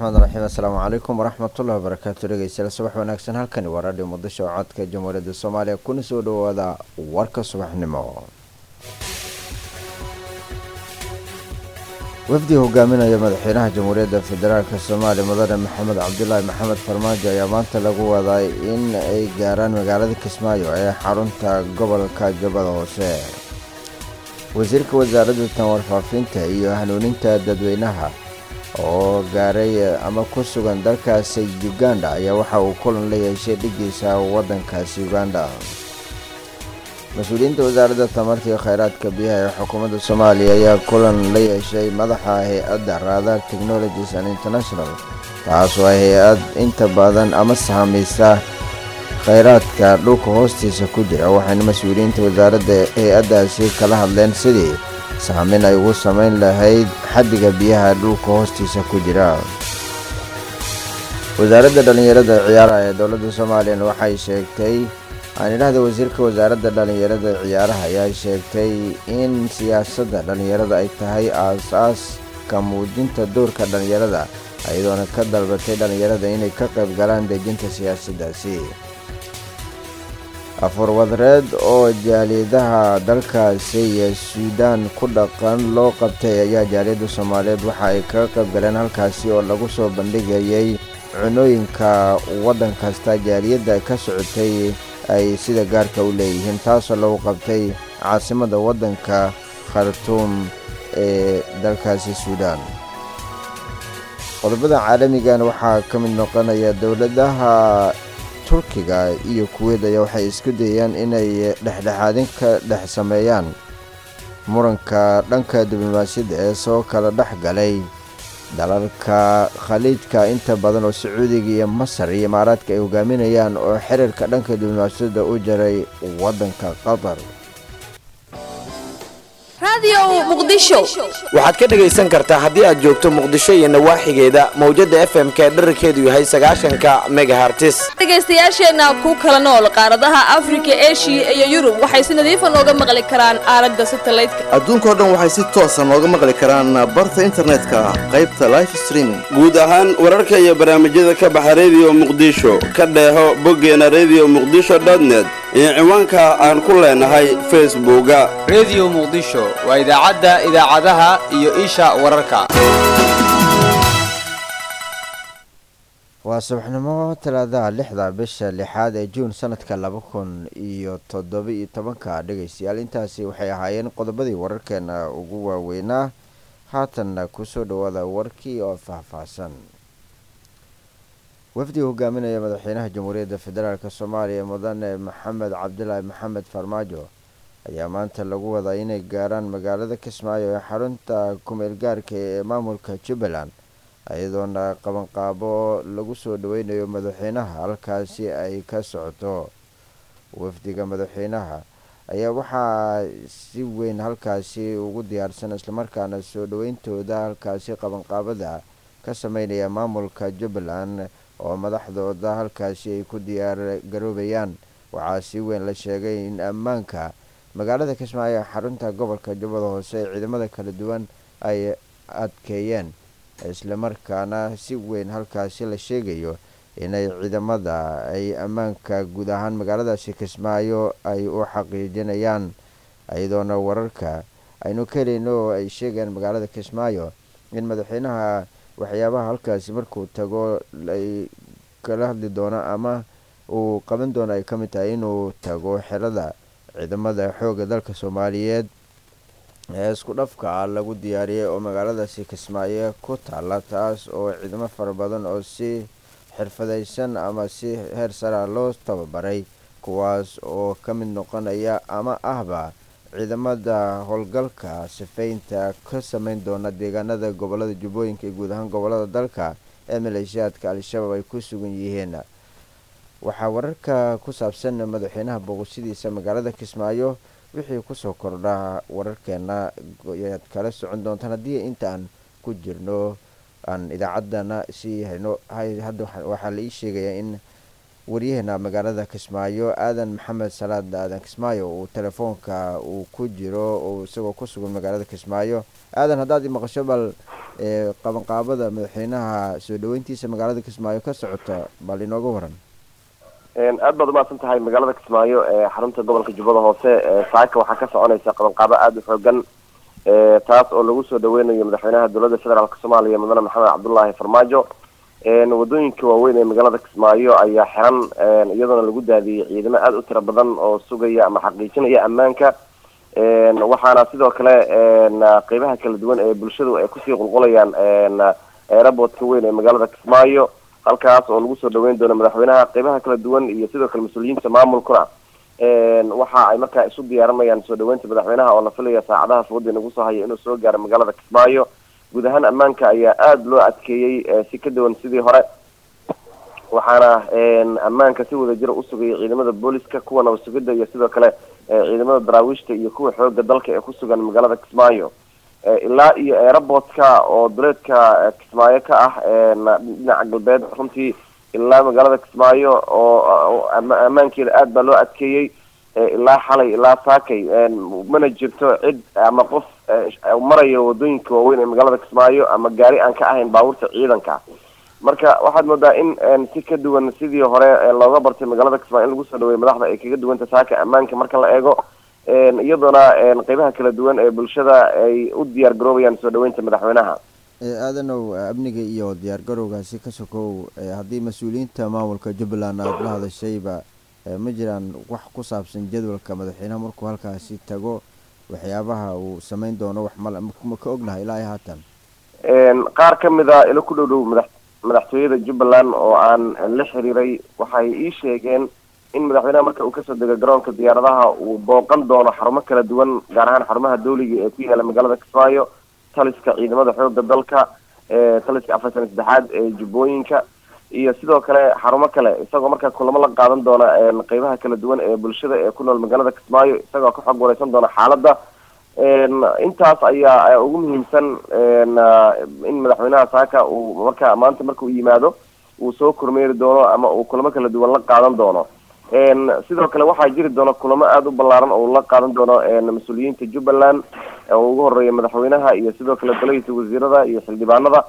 raxmaan raxiim assalaamu calaykum waraxmatullahi wabarakaatu dhegeystayaal subax wanaagsan halkani waa raadhiyo muqdisho codka jamhuuriyadda soomaaliya kuna soo dhawaada warka subaxnimo wafdi hogaaminaya madaxweynaha jamhuuriyadda federaalk soomaaliya mudane maxamed cabdulaahi maxamed farmaajo ayaa maanta lagu waday in ay gaaraan magaalada kismaayo ee xarunta gobolka jubbada hoose wasiirka wasaaradda tan warfaafinta iyo hanuuninta dadweynaha oo gaaray ama ku sugan dalkaasi uganda ayaa waxa uu kulan la yeeshay dhigiisa waddankaasi uganda mas-uuliyiinta wasaaradda tamarta iyo kheyraadka biyaha ee xukuumadda soomaaliya ayaa kulan la yeeshay madaxa hay-adda raadar technologies and international taasoo ay hay-ad inta badan ama sahameysa kheyraadka dhulka hoostiisa ku jira waxayna mas-uuliyiinta wasaaradda hay-addaasi kala hadleen sidii saamin ay ugu samayn lahayd xaddiga biyaha dhulka hoostiisa ku jira wasaaradda dhallinyarada ciyaaraha ee dowladda soomaaliyana waxay sheegtay aan idhahda wasiirka wasaaradda dhallinyarada ciyaaraha ayaa sheegtay in siyaasadda dhallinyarada ay tahay aas-aaska muujinta doorka dhallinyarada iyadoona ka dalbatay dhallinyarada inay ka qayb galaan dejinta siyaasaddaasi afurwadreed oo jaaliyadaha dalkaasi iyo suudaan ku dhaqan loo qabtay ayaa jaaliyadda soomaaliyeed waxa ay kaga qayb galeen halkaasi oo lagu soo bandhigayay cunooyinka waddan kasta jaaliyadda ka socotay ay sida gaarka u leeyihiin taasoo lagu qabtay caasimadda waddanka khartuum ee dalkaasi suudaan qodobada caalamigan waxaa ka mid noqonaya dowladaha turkiga iyo kuweyd ayaa waxay isku dayayaan inay dhexdhexaadin ka dhex sameeyaan muranka dhanka diblomaasiyadda ee soo kala dhex galay dalalka khaliijka inta badan oo sacuudiga iyo masar iyo imaaraadka ay hogaaminayaan oo xiriirka dhanka diblomaasiyadda u jaray waddanka qatar waxaad ka dhegaysan kartaa haddii aad joogto muqdisho iyo nawaaxigeeda mawjadda f m ka dherarkeedu yahay sagaashanka megahartis dhegaystayaasheenna ku kala nool qaaradaha afrika eshiya iyo yurub waxay si nadiifa nooga maqli karaan aalada satalaydka adduunkao dhan waxay si toosa nooga maqli karaan barta internetka qaybta life streaming guud ahaan wararka iyo barnaamijyada ka baxa rediyo muqdisho ka dheeho boggeena rediyo muqdisho dotnet iyo ciwaanka aan ku leenahay facebooka rediyo muqdisho waa idaacadda idaacadaha iyo isha wararka waa subaxnimo talaadaha lixda bisha lixaad ee juun sanadka laba kun iyo toddoba-iyo tobanka dhegaystayaal intaasi waxay ahaayeen qodobadii wararkeena ugu waaweynaa haatanna kusoo dhawaada warkii oo faahfaahsan wafdi hogaaminaya madaxweynaha jamhuuriyadda federaalk soomaaliya mudane maxamed cabdilaahi maxamed farmaajo ayaa maanta lagu wadaa inay gaaraan magaalada kismaayo ee xarunta kumeel gaarka ee maamulka jubbaland iyadoona qabanqaabo lagu soo dhaweynayo madaxweynaha halkaasi ay ka socoto wafdiga madaxweynaha ayaa waxaa si weyn halkaasi ugu diyaarsan islamarkaana soo dhaweyntooda halkaasi qabanqaabada ka sameynaya maamulka jubbaland oo madaxdooda halkaasi ay ku diyaar garoobayaan waxaa si weyn la sheegay in ammaanka magaalada kismaayo ee xarunta gobolka jubbada hoose ee ciidamada kala duwan ay adkeeyeen islamarkaana si weyn halkaasi la sheegayo inay ciidamada ay ammaanka guud ahaan magaaladaasi kismaayo ay u xaqiijinayaan iyadoona wararka aynu ka helayno oo ay sheegayaan magaalada kismaayo in madaxweynaha waxyaabaha halkaasi markuu tago ay kala hadli doono ama uu qaban doono ay ka mid tahay inuu tago xerada ciidamada xoogga dalka soomaaliyeed ee isku dhafka lagu diyaariyay oo magaaladaasi kismaayo ku taala taas oo ciidamo fara badan oo si xirfadaysan ama si heer sara loo tababaray kuwaas oo ka mid noqonaya ama ahba ciidamada howlgalka sifeynta ka sameyn doona deegaanada gobolada jubbooyinka iyo guud ahaan gobolada dalka ee maleeshiyaadka al-shabaab ay ku sugan yihiin waxaa wararka ku saabsan madaxweynaha booqashadiisa magaalada kismaayo wixii kusoo kordha wararkeena ayaad kala socon doontaan haddii intaan ku jirno aan idaacaddana sii hayno hadda waxaa la ii sheegayaa in waryaheena magaalada kismaayo aadan maxamed salaad aadan kismaayo uu telefoonka uu ku jiro oo isagoo ku sugan magaalada kismaayo aadan haddaad i maqasho bal qabanqaabada madaxweynaha soo dhaweyntiisa magaalada kismaayo ka socota bal inooga waran aad baad umahadsan tahay magaalada kismaayo ee xarunta gobolka jubbada hoose saaka waxaa ka soconaysa qabanqaabo aada u xoogan taas oo lagu soo dhaweynayo madaxweynaha dowladda federaalk soomaaliya mudane maxamed cabdullaahi farmaajo wadooyinka waaweyn ee magaalada kismaayo ayaa xiran iyadoona lagu daadiyey ciidamo aada u tiro badan oo sugaya ama xaqiijinaya ammaanka waxaana sidoo kale qeybaha kala duwan ee bulshadu ay kusii qulqulayaan aeroportka weyn ee magaalada kismaayo halkaas oo lagu soo dhaweyn doono madaxweynaha qeybaha kala duwan iyo sidoo kale mas-uuliyiinta maamulkuna waxa ay markaa isu diyaarinayaan soo dhaweynta madaxweynaha oo la filaya saacadaha fooda nagu soo haya inuu soo gaaro magaalada kismaayo guud ahaan ammaanka ayaa aada loo adkeeyey si ka duwan sidii hore waxaana ammaanka si wadajira usugayay ciidamada booliska kuwa nabasugida iyo sidoo kale ciidamada daraawiishta iyo kuwa xooga dalka ee kusugan magaalada kismaayo ilaa iyo aeroportka oo duleedka kismaayo ka ah dhinaca galbeed runtii ilaa magaalada kismaayo oo ammaankeeda aada baa loo adkeeyey ilaa xalay ilaa saakay mana jirto cid ama qof marayo wadooyinka waaweyn ee magaalada kismaayo ama gaari aan ka ahayn baabuurta ciidanka marka waxaad moodaa in si ka duwan sidii hore looga bartay magaalada kismaayo in lagu soo dhaweeyo madaxda ay kaga duwanta saaka ammaanka marka la eego iyadoona qeybaha kala duwan ee bulshada ay u diyaar garoobayaan soo dhaweynta madaxweynaha aadanow amniga iyo diyaar garowgaasi ka sokow haddii mas-uuliyiinta maamulka jubbaland aada la hadashayba ma jiraan wax ku saabsan jadwalka madaxweynaha markuu halkaasi tago waxyaabaha uu sameyn doono wax mal ma ka ognahay ilaa iyo haatan qaar ka mid a ilo ku dhow dhow madax madaxtooyada jubbaland oo aan la xiriiray waxay ii sheegeen in madaxweynaha marka uu kasoo dego garoonka diyaaradaha uu booqan doono xarumo kala duwan gaar ahaan xarumaha dawliga ee ku yaala magaalada kismaayo taliska ciidamada xooga dalka taliska afartan saddexaad ee jubbooyinka iyo sidoo kale xarumo kale isagoo markaa kulamo la qaadan doona qeybaha kala duwan ee bulshada ee ku nool magaalada kismaayo isagoo ka xog wareysan doona xaaladda intaas ayaa ugu muhiimsan in madaxweynaha saaka uu marka maanta marka uu yimaado uu soo kormeeri doono ama uu kulamo kala duwan la qaadan doono sidoo kale waxaa jiri doona kulamo aada u ballaaran oo la qaadan doono mas-uuliyiinta jubbaland oo ugu horeeya madaxweynaha iyo sidoo kale golahiisa wasiirada iyo xildhibaanada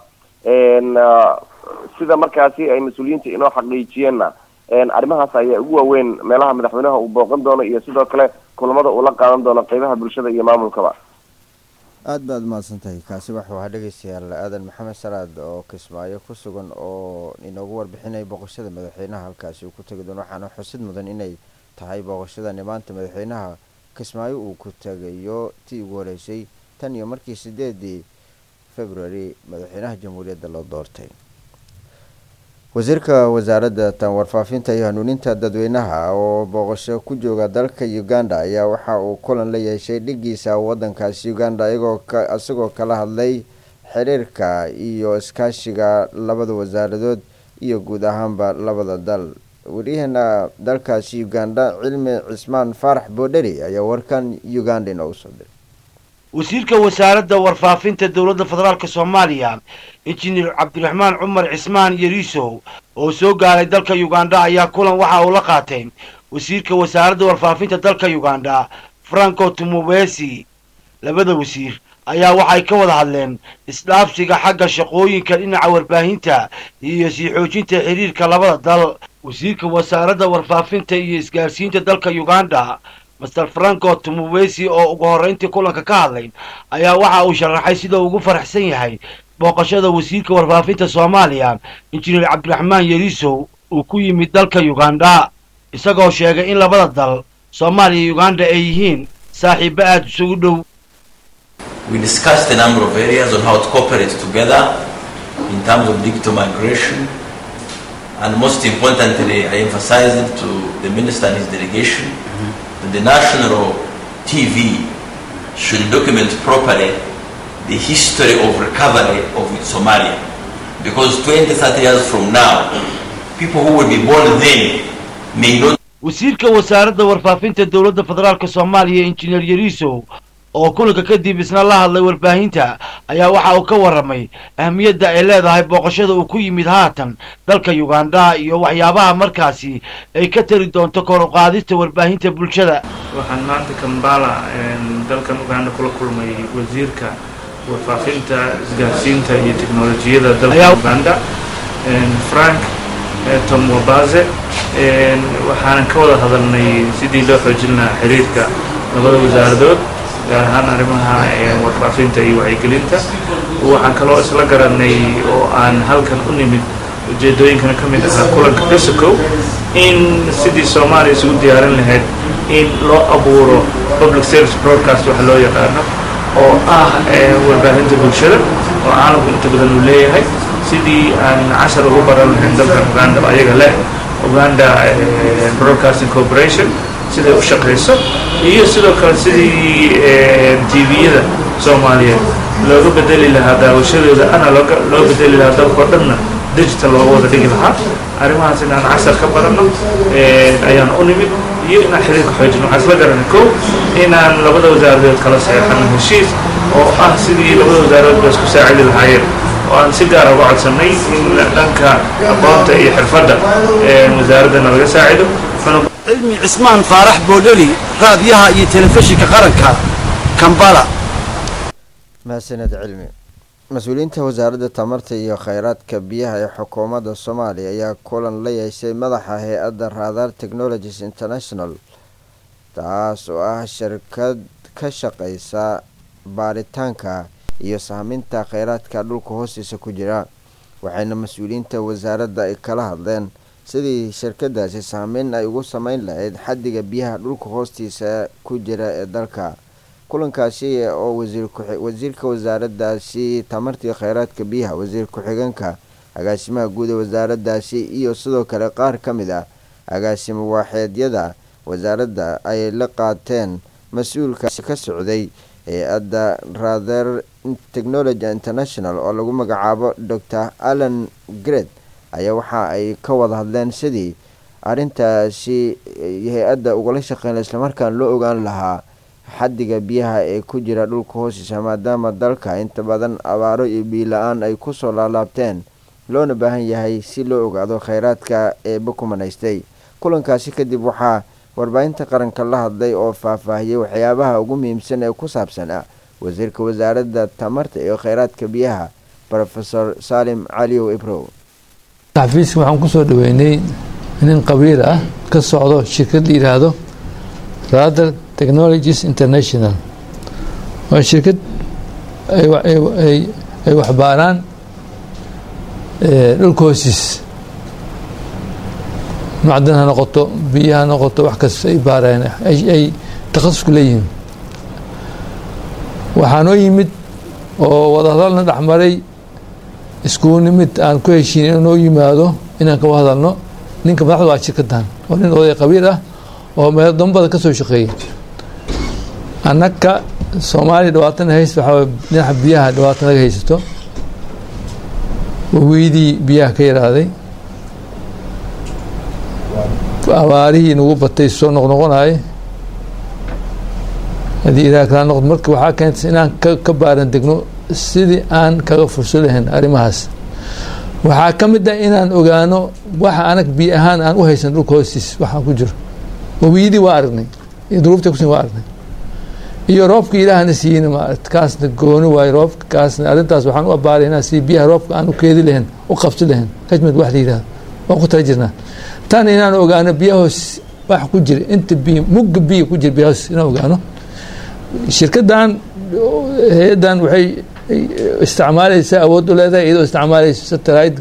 sida markaasi ay mas-uuliyiinta inoo xaqiijiyeenna arrimahaas ayaa ugu waaweyn meelaha madaxweynaha uu booqan doono iyo sidoo kale kulamada uu la qaadan doono qeybaha bulshada iyo maamulkaba aada baad umahadsan tahay kaasi waxuu ahaa dhegeystayaal aadan maxamed salaad oo kismaayo ku sugan oo inoogu warbixinaya booqashada madaxweynaha halkaasi uu ku tegi doono waxaana xusid mudan inay tahay booqashadani maanta madaxweynaha kismaayo uu ku tegayo tii ugu horeysay tan iyo markii sideedii february madaxweynaha jamhuuriyadda loo doortay wasiirka wasaaradda tan warfaafinta iyo hanuuninta dadweynaha oo booqasho ku jooga dalka uganda ayaa waxa uu kulan la yeeshay dhigiisa wadankaasi uganda iyagoo isagoo kala hadlay xiriirka iyo iskaashiga labada wasaaradood iyo guud ahaanba labada dal wariyaheena dalkaasi uganda cilmi cismaan faarax boodheri ayaa warkan uganda inoogu soo diray wasiirka wasaaradda warfaafinta dowladda federaalk soomaaliya injineer cabdiraxmaan cumar cismaan yariisow oo soo gaaray dalka uganda ayaa kulan waxa uu la qaatay wasiirka wasaaradda warfaafinta dalka uganda franco tumubesi labada wasiir ayaa waxay ka wada hadleen isdhaafsiga xagga shaqooyinka dhinaca warbaahinta iyo sii xoojinta xiriirka labada dal wasiirka wasaaradda warfaafinta iyo isgaarsiinta dalka uganda master franco tumubesi oo ugu horreyntii kulanka ka hadlay ayaa waxa uu sharaxay sida ugu faraxsan yahay booqashada wasiirka warfaafinta soomaaliya injineer cabdiraxmaan yariisow uu ku yimid dalka uganda isagoo sheegay in labada dal soomaaliya iyo uganda ay yihiin saaxiibo aada isugu dhow We discussed a number of areas on how to cooperate together in terms of digital migration. And most importantly, I emphasized to the minister and his delegation that the national TV should document properly the history of recovery of Somalia. Because 20, 30 years from now, people who will be born then may not wasiirka wasaaradda warfaafinta dowladda federaalk soomaaliya injineer yariisow oo kulanka kadib isna la hadlay warbaahinta ayaa waxa uu ka warramay ahmiyadda ay leedahay booqashada uu ku yimid haatan dalka uganda iyo waxyaabaha markaasi ay ka tari doonto kor u qaadista warbaahinta bulshada waxaan maanta kambala dalkan uganda kula kulmay wasiirka warfaafinta isgaarsiinta iyo teknolojiyada dalka uganda frank tom wabaze waxaanan ka wada hadalnay sidii loo xoojin lahaa xiriirka labada wasaaradood gaar ahaan arrimaha warfaafinta iyo wacyigelinta waxaan kaloo isla garanay oo aan halkan u nimid ujeedooyinkana ka mid ahaa kulanka mexico in sidii soomaaliya isugu diyaarin lahayd in loo abuuro public service broadcast waxa loo yaqaano oo ah warbaahinta bulshada oo caalamku inta badan uu leeyahay sidii aan cashar ugu baran lahayn dalkan uganda oo ayaga leh uganda broadcasting corporation siday u shaqayso iyo sidoo kale sidii tviyada soomaaliyeed looga bedeli lahaa daawashadooda analog loo bedeli lahaa dalkao dhanna digital looga wada dhigi lahaa arrimahaas inaan cashar ka baranno ayaan u nimid iyo inaan xiriirka xoojino waxaan isla garanay kow inaan labada wasaaradood kala saxeexano heshiis oo ah sidii labada wasaaradood ba isku saacidi lahaayeen oo aan si gaara uga codsanay in dhanka aqoonta iyo xirfadda wasaaraddana laga saacido cilmi cismaan faarax boodheli raadiyaha iyo telefishinka qaranka kambala mahadsaned cilmi mas-uuliyiinta wasaaradda tamarta iyo kheyraadka biyaha ee xukuumadda soomaaliya ayaa kulan la yeeshay madaxa hay-adda raadar technologies international taas oo ah shirkad ka shaqeysa baaritaanka iyo sahminta kheyraadka dhulka hoostiisa ku jira waxayna mas-uuliyiinta wasaaradda ay kala hadleen sidii shirkadaasi saameyn ay ugu sameyn lahayd xaddiga biyaha dhulka hoostiisa ku jira ee dalka kulankaasi oo wasiirka wasaaraddaasi tamartii kheyraadka biyaha wasiir ku-xigeenka agaasimaha guud ee wasaaraddaasi iyo sidoo kale qaar ka mid ah agaasimo waaxeedyada wasaaradda ay la qaateen mas-uulkaasi ka socday hay-adda rather technology international oo lagu magacaabo dor allan gred ayaa waxa ay ka wada hadleen sidii arrintaasi hay-adda ugala shaqeyn islamarkaan loo ogaan lahaa xaddiga biyaha ee ku jira dhulka hoostiisa maadaama dalka inta badan abaaro iyo biila-aan ay kusoo laalaabteen loona baahan yahay si loo ogaado kheyraadka eeba ku manaystay kulankaasi kadib waxaa warbaahinta qaranka la hadlay oo faahfaahiyey waxyaabaha ugu muhiimsan ee ku saabsan ah wasiirka wasaaradda tamarta iyo kheyraadka biyaha rofesor salim caliyow ibrow xafiiska waxaan kusoo dhaweynay nin qabiil ah ka socdo shirkad la yidhaahdo rather technologies international waa shirkad ay waxbaaraan dhulka hoosiis macdan ha noqoto biyo ha noqoto wax kasta ay baareen ay takhasusku leeyihiin waxaa noo yimid oo wadahadalna dhexmaray iskugu nimid aan ku heshiin inuu noo yimaado inaan kawa hadalno ninka madaxda waa shirkadan oo nin oday qabiil ah oo meel dambada ka soo shaqeeyay annaka soomaaliya dhawaatana hayst waxaa dhinaca biyaha dhawaata naga haysato waweydii biyaha ka yaraaday abaarihii nagu batay soo noqnoqonayay haddii ilaah kala noqdo marka waxaa keentay inaan ka baaran degno sidii aan kaga furso lahayn arrimahaas waxaa ka mid ah inaan ogaano waxa anag biyo ahaan aan u haysan dhulka hoostiis waxaa ku jiro wawiidii waa aragnay iyo duruufta kusin waa aragnay iyo roobka ilaahna siiyeyna maaragt kaasna gooni waayo roobka kaasna arrintaas waxaan u abaaraynaa si biyaha roobka aan u keedi lahayn u qabsi lahayn rajmad wax la yidhahdo waan ku tala jirnaa tan inaan ogaano biyahoos wax ku jira inta biyo mugga biyo ku jira biyahoos inaan ogaano shirkadan hay-addan waxay isticmaalaysaa awood u leedahay iyadoo isticmaalayso satellite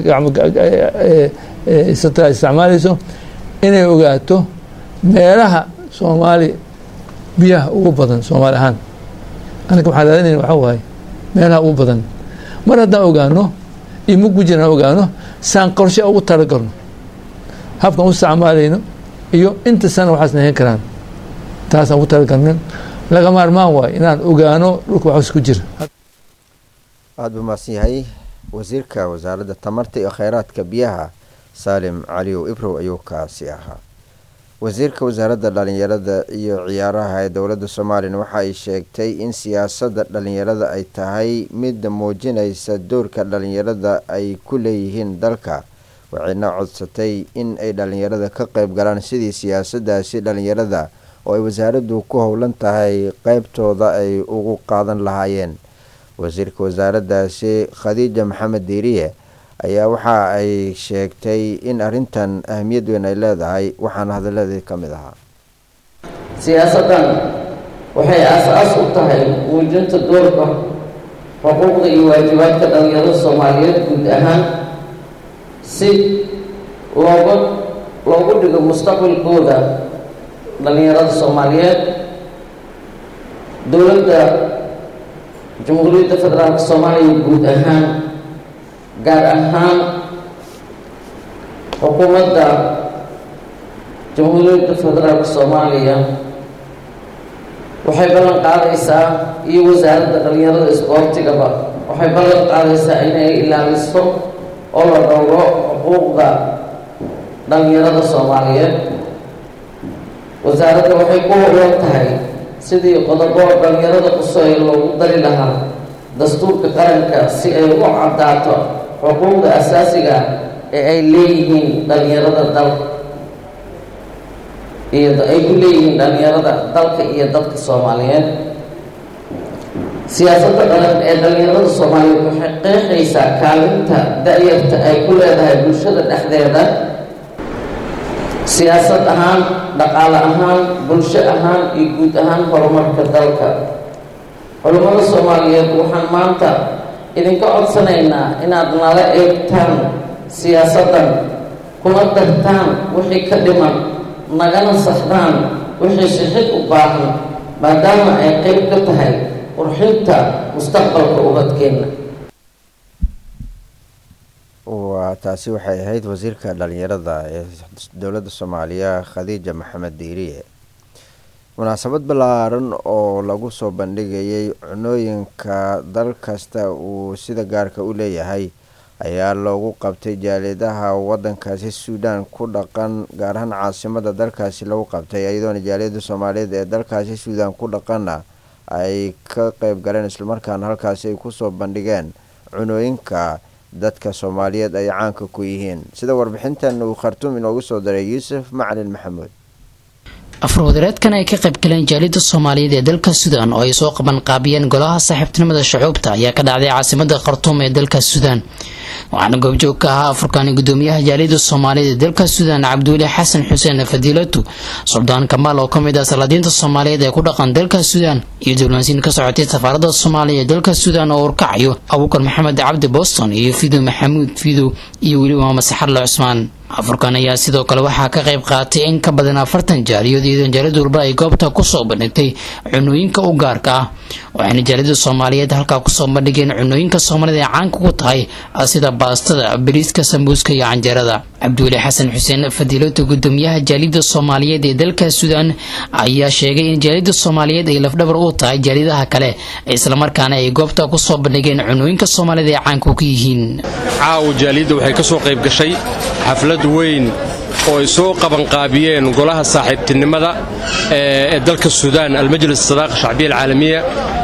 satellite isticmaalayso inay ogaato meelaha soomaali biyaha ugu badan soomaali ahaan anaga waxaan raadinayna waxaa waaye meelaha ugu badan mar haddaan ogaano iyo muggu jiraan ogaano saan qorshe ugu talagalno habkaan u isticmaalayno iyo inta sana waxaasna heen karaan taasaan ugu talagalnin laga maarmaan waayo inaan ogaano dhulka waxaas ku jira aada buu mahadsan yahay wasiirka wasaaradda tamarta iyo kheyraadka biyaha saalim caliyow ibrow ayuu kaasi ahaa wasiirka wasaaradda dhalinyarada iyo ciyaaraha ee dowladda somalilan waxa ay sheegtay in siyaasadda dhalinyarada ay tahay mid muujinaysa doorka dhalinyarada ay ku leeyihiin dalka waxayna codsatay in ay dhalinyarada ka qeyb galaan sidii siyaasadaasi dhalinyarada oo ay wasaaraddu ku howlan tahay qeybtooda ay ugu qaadan lahaayeen wasiirka wasaaraddaasi khadiija maxamed diiriye ayaa waxa ay sheegtay in arrintan ahamiyad weyn ay leedahay waxaana hadalladeed ka mid ahaa siyaasaddan waxay aas-aas u tahay muujinta doorka xuquuqda iyo waajibaadka dhalinyarada soomaaliyeed guud ahaan si looga loogu dhigo mustaqbalkooda dhalinyarada soomaaliyeed dowladda jamhuuriyadda federaalka soomaaliya guud ahaan gaar ahaan xukuumadda jamhuuriyadda federaalka soomaaliya waxay ballan qaadaysaa iyo wasaaradda dhalinyarada isboortigaba waxay ballan qaadaysaa inay ilaaliso oo la dhowro xuquuqda dhalinyarada soomaaliyeed wasaaradda waxay ku howlan tahay sidii qodobo dhalinyarada qusoy loogu dari lahaa dastuurka qaranka si ay u caddaato xuquuqda asaasiga ee ay leeyihiin dhalinyarada dalka iyo ay ku leeyihiin dhalinyarada dalka iyo dadka soomaaliyeed siyaasadda qaran ee dhalinyarada soomaaliyeed waxay qeexaysaa kaalinta da-yarta ay ku leedahay bulshada dhexdeeda siyaasad ahaan dhaqaale ahaan bulsho ahaan iyo guud ahaan horumarka dalka culimmada soomaaliyeed waxaan maanta idinka codsanaynaa inaad nala eegtaan siyaasaddan kuna dartaan wixii ka dhiman nagana saxdaan wixii sixid u baahan maadaama ay qeyb ka tahay qurxinta mustaqbalka ubadkeenna waa taasi waxay ahayd wasiirka dhalinyarada ee dowladda soomaaliya khadiija maxamed diiriye munaasabad ballaaran oo lagu soo bandhigayay cunooyinka dal kasta uu sida gaarka u leeyahay ayaa loogu qabtay jaaliyadaha wadankaasi suudaan ku dhaqan gaar ahaan caasimada dalkaasi lagu qabtay iyadoona jaaliyada soomaaliyeed ee dalkaasi suudaan ku dhaqana ay ka qeyb galeen islamarkaana halkaasi ay kusoo bandhigeen cunooyinka dadka soomaaliyeed ay caanka ku yihiin sida warbixintan uu khartuum inoogu soo daray yuusuf macalin maxamuud afurwadareedkan ay ka qayb galeen jaaliyada soomaaliyeed ee dalka suudaan oo ay soo qaban qaabiyeen golaha saaxiibtinimada shucuubta ayaa ka dhacday caasimada khartuum ee dalka suudaan waxaana goobjoog ka ahaa afurkani gudoomiyaha jaaliyada soomaaliyeed ee dalka suudaan cabdiweli xasan xuseen fadiilatu suldaan kamaal oo kamid ah salaadiinta soomaaliyeed ee ku dhaqan dalka suudaan iyo diblomaasiin ka socotay safaarada soomaaliya ee dalka suudaan oo urkacayo abuukar maxamed cabdi boston iyo fidow maxamuud fidow iyo weli maama saxarle cusmaan afurkan ayaa sidoo kale waxaa ka qayb qaatay in ka badan afartan jaaliyood iyadoo jaaliyad walba ay goobta kusoo bandhigtay cunooyinka u gaarka ah waxayna jaaliyada soomaaliyeed halkaa kusoo bandhigeen cunooyinka soomaalida ee caanka ku tahay sida baastada bariiska sambuuska iyo canjeerada cabdiweli xasan xuseen fadiilota gudoomiyaha jaaliyada soomaaliyeed ee dalka suudaan ayaa sheegay in jaaliyada soomaaliyeed ay lafdhabar u tahay jaaliyadaha kale islamarkaana ay goobta kusoo bandhigeen cunooyinka soomaalida ee caanka ku yihiin caawa jaaliyadda waxay ka soo qayb gashay xaflad weyn oo ay soo qabanqaabiyeen golaha saaxiibtinimada ee dalka suudaan almajlis sadaaqa shacbiya alcaalamiya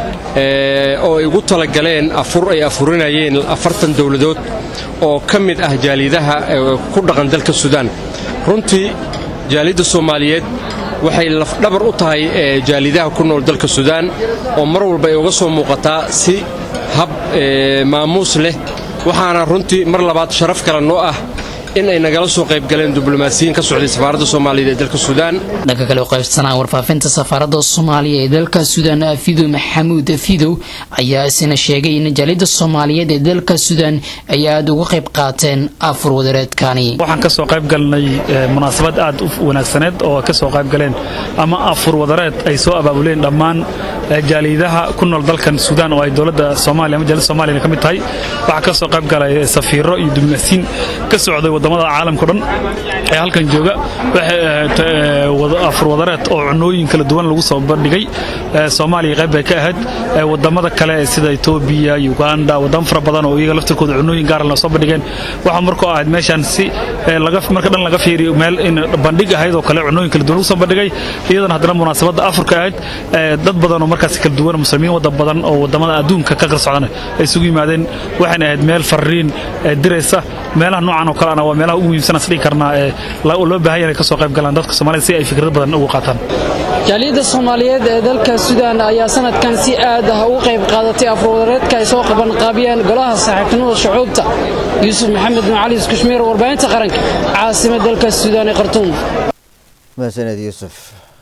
oo ay ugu talagaleen afur ay afurinayeen afartan dowladood oo ka mid ah jaaliyadaha ku dhaqan dalka suudaan runtii jaaliyadda soomaaliyeed waxay lafdhabar u tahay jaaliyadaha ku nool dalka suudaan oo mar walba ay uga soo muuqataa si hab maamuus leh waxaana runtii mar labaad sharaf kale noo ah in ay nagala soo qayb galeen diblomaasiyiin ka socday safaaradda soomaaliyeed ee dalka suudaan dhanka kale qaybsanaa warfaafinta safaaradda soomaaliya ee dalka suudaan fidow maxamuud fidow ayaa isna sheegay in jaaliyadda soomaaliyeed ee dalka suudaan ay aada uga qayb qaateen afur wadareedkani waxaan kasoo qayb galnay munaasabad aad u wanaagsaneed oo kasoo qayb galeen ama afur wadareed ay soo abaabuleen dhammaan jaaliyadaha ku nool dalkan suudaan oo ay dowladda soomaaliya ama jaaliyadda soomaaliya ka mid tahay waxaa ka soo qayb galay safiiro iyo diblomaasiin ka socday waddamada caalamka o dhan ee halkan jooga waxay afur wadareed oo cunooyin kala duwan lagu soo bandhigay soomaaliya qayb bay ka ahayd waddamada kale sida etoobiya uganda waddamo fara badan oo iyaga laftirkooda cunooyin gaara la soo bandhigeen waxaa markoo ahayd meeshan si marka dhan laga fiiriyo meel in bandhig ahayd oo kale cunooyin kala duwan lagu soo bandhigay iyadana haddana munaasabadda afurka ahayd dad badan oo markaas kala duwan muslimiin wadda badan oo waddamada adduunka ka qarsocdana ay isugu yimaadeen waxayna ahayd meel fariin diraysa meelaha noocan oo kalena waa meelaha ugu muhiimsan as dhihi karnaa ee loo baahan yahay ka soo qayb galaan dadka soomaalida si ay fikrad badan ugu qaataan jaaliyadda soomaaliyeed ee dalka suudaan ayaa sanadkan si aad ah ugu qayb qaadatay afurwadareedka ay soo qabanqaabiyeen golaha saaxiibtinimada shucuubta yuusuf maxamed macali iskushmiir warbaahinta qaranka caasimad dalka suudaan ee khartuum mahadsaned yuusuf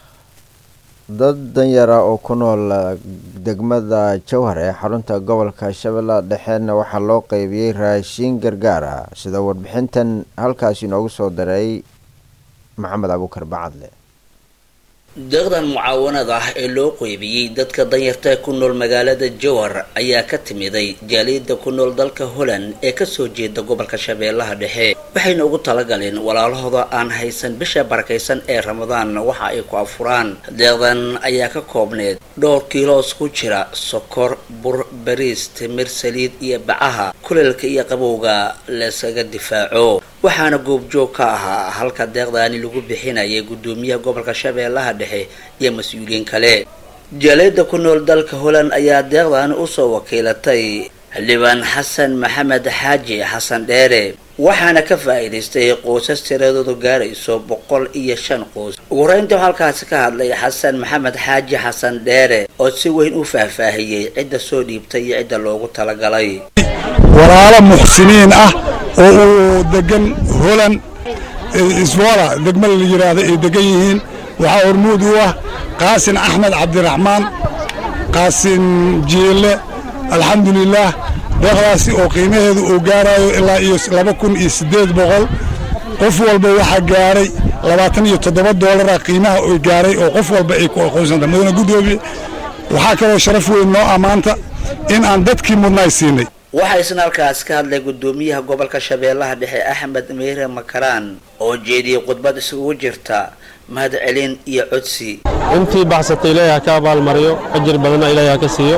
dad danyara oo ku nool degmada jowhar ee xarunta gobolka shabeellaha dhexeedna waxaa loo qeybiyey raashiin gargaar ah sida warbixintan halkaasi inoogu soo daray maxamed abuukar bacadle deeqdan mucaawanada ah ee loo qeybiyey dadka danyarta ku nool magaalada jowhar ayaa ka timiday jaaliyada ku nool dalka holland ee kasoo jeeda gobolka shabeellaha dhexe waxayna ugu talagaleen walaalahooda aan haysan bisha barakaysan ee ramadaan waxa ay ku afuraan deeqdan ayaa ka koobneed dhowr kiiloos ku jira sokor bur bariis timir saliid iyo bacaha kuleelka iyo qabowga layskaga difaaco waxaana goobjoog ka ahaa halka deeqdaani lagu bixinayay gudoomiyaha gobolka shabeellaha dhexe iyo mas-uuliyiin kale jaaliyada ku nool dalka holland ayaa deeqdaani usoo wakiilatay xildhibaan xasan maxamed xaaji xasan dheere waxaana ka faa'iidaystay qoysas tiradoodu gaarayso boqol iyo shan qoys ugu horeynta halkaasi ka hadlay xasan maxamed xaaji xasan dheere oo si weyn u faahfaahiyey cidda soo dhiibtay iyo cidda loogu talagalay walaalo muxsiniin ah oo uu degan holand iswara degmada la yidhaahdo ay degan yihiin waxaa hormuud u ah qaasin axmed cabdiraxmaan qaasin jiile alxamdulilaah deeqdaasi oo qiimaheedu uu gaarayo ilaa iyo laba kun iyo siddeed boqol qof walba waxaa gaaray labaatan iyo toddoba doolara qiimaha oy gaaray oo qof walba ay ku aqoonsanta mudane guddoomiye waxaa kaloo sharaf weyn noo ammaanta in aan dadkii mudnaay siinay waxaa isna halkaas ka hadlay gudoomiyaha gobolka shabeellaha dhexe axmed meyre makaraan oo jeediyey khudbad isugu jirta mahad celin iyo codsi intii baxsatay ilaahay ha ka abaalmariyo ajir badanna ilaahay ha ka siiyo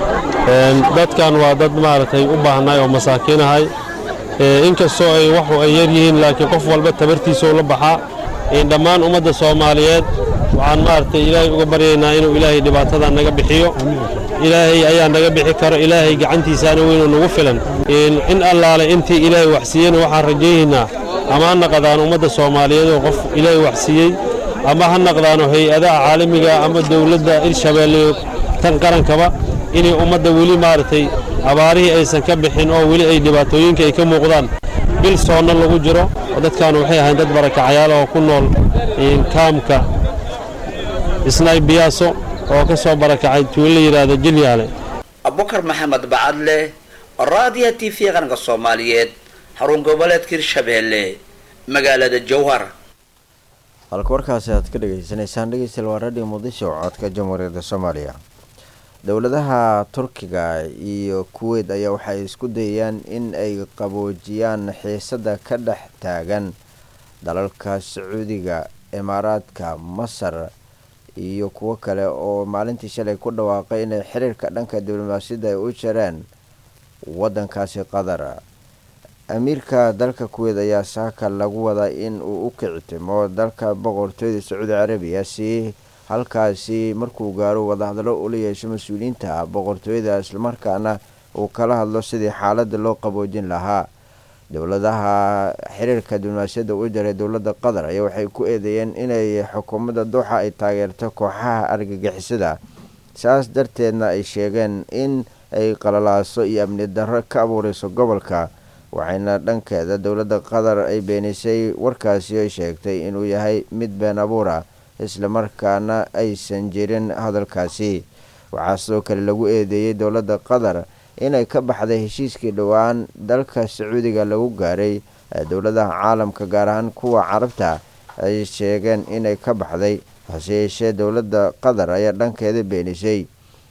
dadkan waa dad maaragtay u baahnay oo masaakiin ahay inkastoo ay waxu ay yar yihiin laakiin qof walba tabartiisuu la baxaa dhammaan ummadda soomaaliyeed waxaan maaragtay ilaahay uga baryaynaa inuu ilaahay dhibaatada naga bixiyo ilaahay ayaa naga bixi karo ilaahay gacantiisaana weynuu nagu filan in allaale intii ilaahay waxsiiyena waxaan rajaynaynaa ama ha naqdaano ummadda soomaaliyeed oo qof ilaahay waxsiiyey ama ha naqdaano hay-adaha caalamiga ama dowladda ilshabeelle tan qarankaba inay ummadda weli maaragtay abaarihii aysan ka bixin oo weli ay dhibaatooyinka ay ka muuqdaan bil soonna lagu jiro oo dadkan waxay ahayn dad barakacayaal oo ku nool kaamka isnaay biyaaso oo ka soo barakacay tuulo la yidhaahdo jilyaale abubakar maxamed bacadle raadiya t v qaranka soomaaliyeed xarun goboleedka hirshabeelle magaalada jowhar halka warkaasi aad ka dhegaysanaysaan dhegeystayaal waa radio muqdisho codka jamhuuriyadda soomaaliya dowladaha turkiga iyo kuweyt ayaa waxay isku dayayaan in ay qaboojiyaan xiisada ka dhex taagan dalalka sacuudiga imaaraadka masar iyo kuwo kale oo maalintii shalay ku dhawaaqay inay xiriirka dhanka diblomaasiyadda ay u jareen wadankaasi qatar amiirka dalka kuweyt ayaa saaka lagu wadaa in uu u kicitimo dalka boqortooyada sacuudi carabiya si halkaasi markuu gaaro wadahadallo ula yeesho mas-uuliyiinta boqortooyada islamarkaana uu kala hadlo sidii xaalada loo qaboojin lahaa dowladaha xiriirka diblomaasiyadda u jaray dowladda qatar ayaa waxay ku eedeeyeen inay xukuumadda duuxa ay taageerto kooxaha argagixisada saas darteedna ay sheegeen in ay qalalaaso iyo amni darro ka abuureyso gobolka waxayna dhankeeda dowladda qatar ay beenisay warkaasi ay sheegtay inuu yahay mid been abuur ah islamarkaana aysan jirin hadalkaasi waxaa sidoo kale lagu eedeeyey dowladda qatar inay ka baxday heshiiskii dhowaan dalka sacuudiga lagu gaaray dowladaha caalamka gaar ahaan kuwa carabta ay sheegeen inay ka baxday hase yeeshee dowladda qatar ayaa dhankeeda beenisay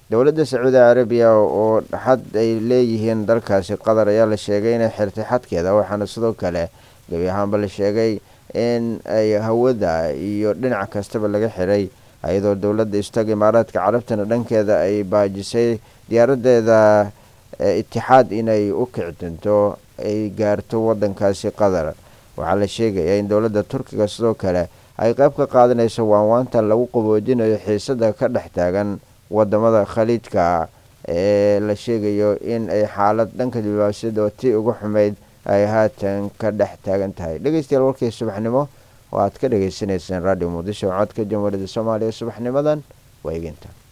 dowladda sacuudi carabiya oo xad ay leeyihiin dalkaasi qatar ayaa la sheegay inay xirtay xadkeeda waxaana sidoo kale gebi ahaanba la sheegay in ay hawada iyo dhinac kastaba laga xiray iyadoo dowladda istaga imaaraadka carabtana dhankeeda ay baajisay diyaaradeeda itixaad inay u kicdinto ay gaarto wadankaasi qatar waxaa la sheegayaa in dowladda turkiga sidoo kale ay qayb ka qaadanayso waanwaanta lagu qaboojinayo xiisada ka dhex taagan wadamada khaliijka ee la sheegayo in ay xaalad dhanka diblomaasiyadda oo tii ugu xumeyd ay haatan ka dhex taagan tahay dhegeystayaal warkii subaxnimo oo aad ka dhagaysanayseen radio muqdisho codka jamhuuriyadda soomaaliya subaxnimadan waa eginta